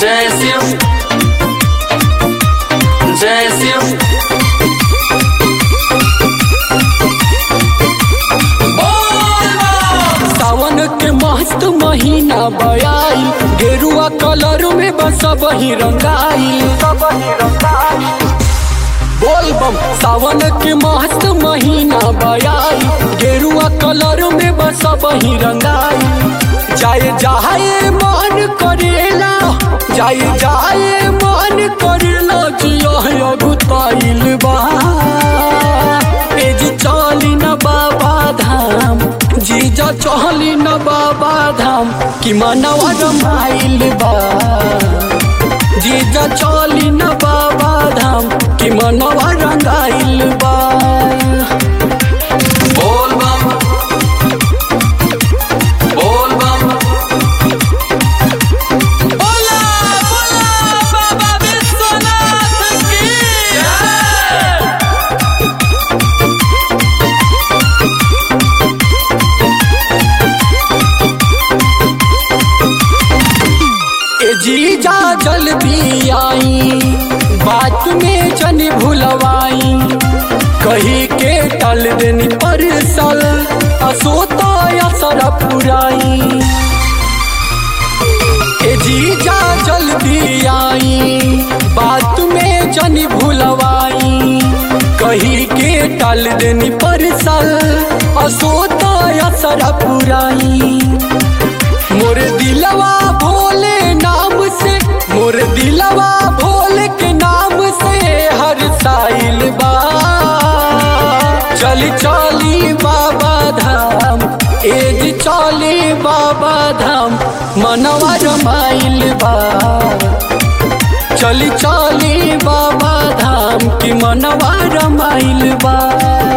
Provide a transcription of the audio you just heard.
जय शिव जय शिव सावन के मस्त महीना बयाई गेरुआ कलर में बस बही रंगाई बोल बम सावन के मस्त महीना बयाई गेरुआ कलर में बस बही रंगाई जाए जाए मन करेला जाए जाए मन करेला जिया गुताइल बा ए जी चली न बाबा धाम जीजा चली न बाबा धाम कि मनवा रमाइल बा जीजा चली न बाबा धाम कि मनवा रंगाइल बा बोल बम बोल बम बोला बोला बाबा विश्वनाथ की ए जीजा जल्दी आई बात में जन भुलवाई कही के टल देनी पर सल असोता असर पुराई ए जीजा जल्दी आई बात में जन भुलवाई कही के टल देनी पर सल असोता असर पुराई मोर दिलवा भोले नाम से मोर दिलवा भोले के नाम से हर साइल बा चली चली बाबा धाम एज चली बाबा धाम मनवा रमाइल बा चली चली बाबा धाम की मनवा रमाइल बा